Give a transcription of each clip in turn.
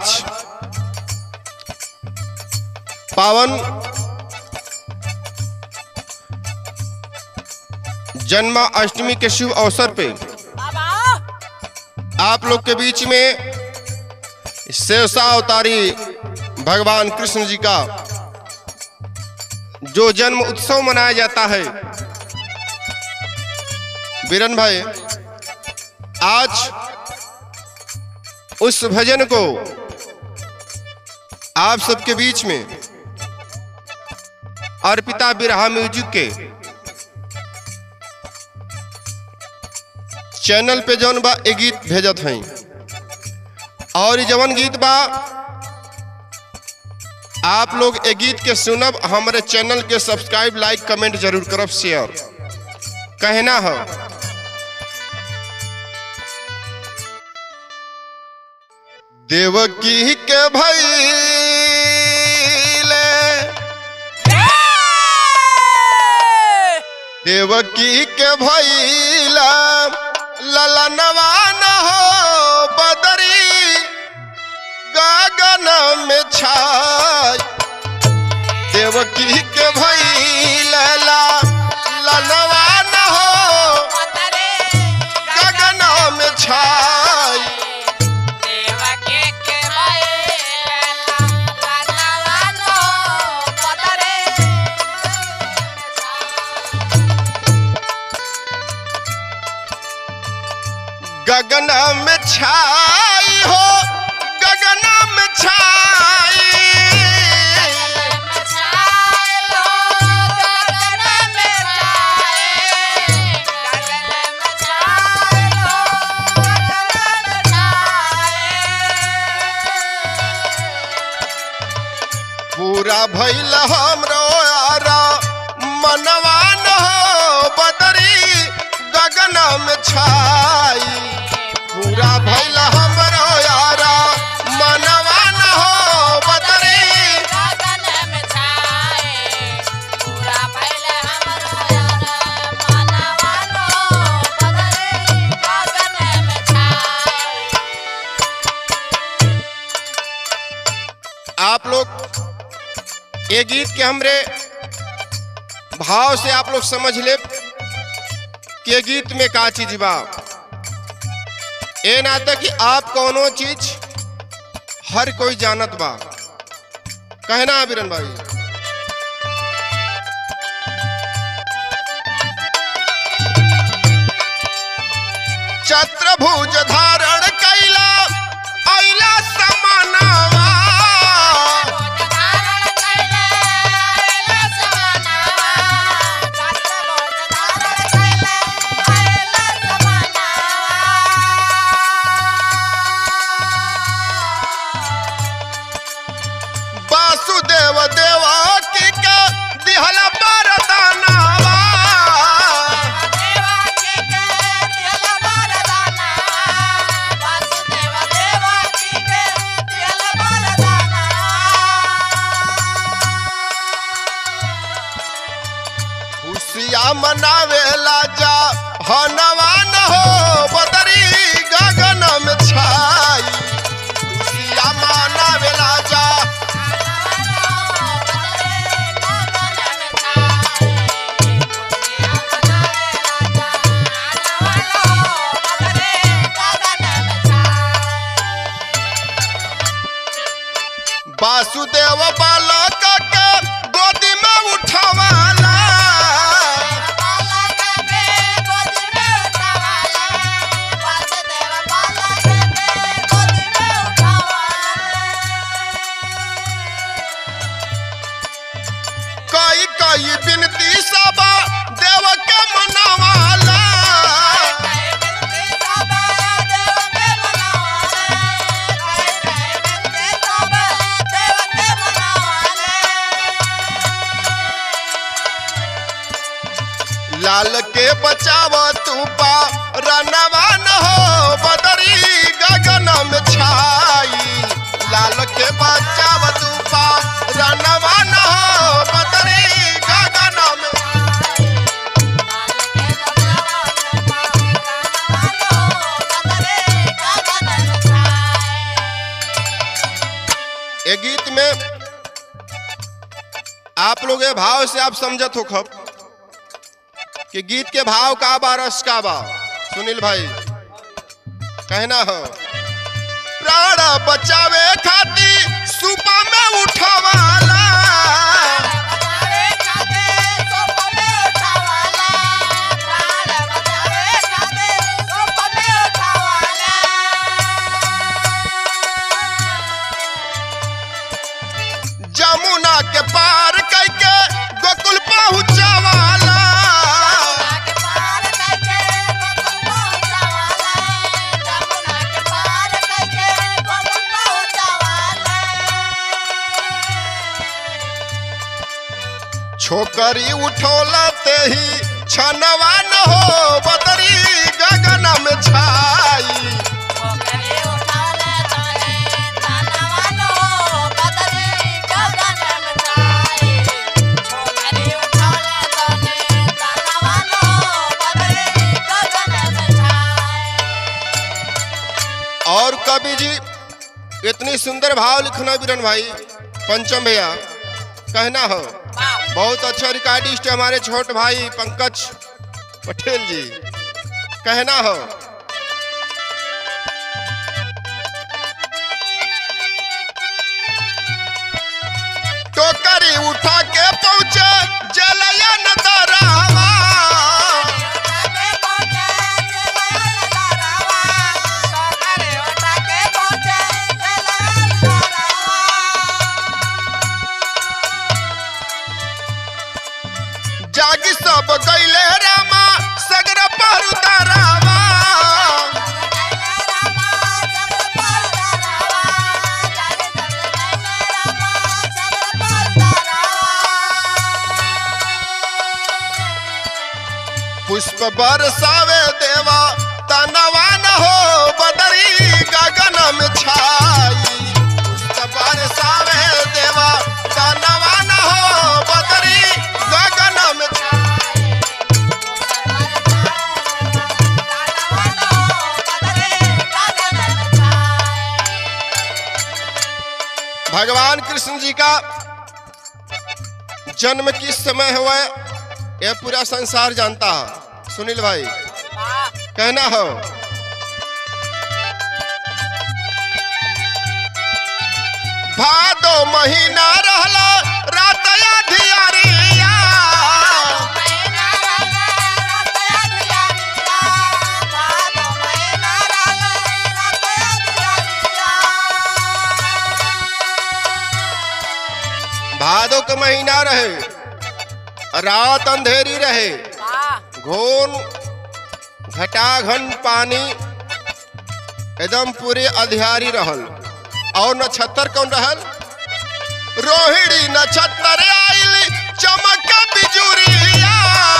आज पावन जन्माष्टमी के शुभ अवसर पे आप लोग के बीच में शेषा अवतारी भगवान कृष्ण जी का जो जन्म उत्सव मनाया जाता है बीरन भाई आज उस भजन को आप सबके बीच में अर्पिता बिरहा म्यूजिक के चैनल पे जौन बा ए गीत भेजत हैं और ई जवन गीत बा आप लोग ए गीत के सुनब हमारे चैनल के सब्सक्राइब लाइक कमेंट जरूर करब शेयर कहना है देवकी के भैले देवकी के भैला ललनवा न हो बदरी गगन में छाय देवकी के भैला ललनवा न हो गगन में छाय गगन में छाई हो गगन में छाई पूरा भैल हमरो यारा मनवान हो बदरी गगन में छाई पूरा भैल हमरो यारा मनवान हो बदरी आप लोग ये गीत के हमरे भाव से आप लोग समझ ले कि ये गीत में का चीज बा ए नाता कि आप कौनो चीज हर कोई जानत बा कहना है बीरन भाई चत्रभुज धारण कैला ऐला समानावा वासुदेव देवा की का दिहला बरदानावा खुशिया मनावेला जा हनवान हो बदरी गगन में छाई खुशिया मनावेला जा वासुदेव बालक के गोदी में उठवाला कई कई बिनती सबा देव के मनवाला लाल के बचाव तू पा रनवा न हो बदरी गगन में छाई लाल के बचाव तू पा रनवा न हो बदरी गगन में आप लोग ये भाव से आप समझत हो खब कि गीत के भाव का बा रस का बा सुनील भाई कहना हो प्राण बचावे खाती सुबह में उठवाला जमुना के पार करके गोकुल पहुंचवाला छोकरी उठौला ते ही छनवा न हो बदरी गगन में छाई और कवि जी इतनी सुंदर भाव लिखना बीरन भाई पंचम भैया कहना हो बहुत अच्छा रिकॉर्डिस्ट है हमारे छोट भाई पंकज पटेल जी कहना हो टोकरी उठा के पहुंचे जलया नदरावा जागी सब गईले रामा सगर पर उतारावा पुष्प बरसावे देवा तनवा न हो बदरी गगन में छाई पुष्प बरसावे देवा तनवा न हो बदरी गगन में छाई भगवान कृष्ण जी का जन्म किस समय हुआ यह पूरा संसार जानता है सुनील भाई कहना हो भादो महीना रहला रात अधियारिया भादो का महीना रहे रात अंधेरी रहे घोन घटाघन पानी एकदम पूरे अधियारी रहल और नक्षत्र कौन रहल रोहिणी नक्षत्र आइल चमक बिजुरिया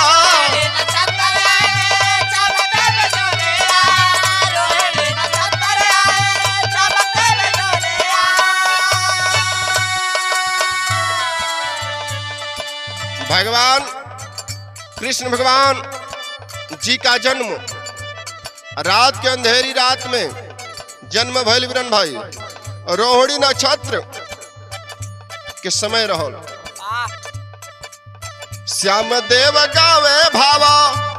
भगवान कृष्ण भगवान जी का जन्म रात के अंधेरी रात में जन्म भैल वीरन भाई रोहिणी नक्षत्र के समय रहल श्याम देव गावे भावा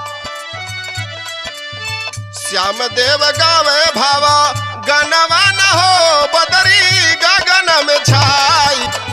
श्याम देव गावे भावा गनवा न हो बदरी गगन में छाई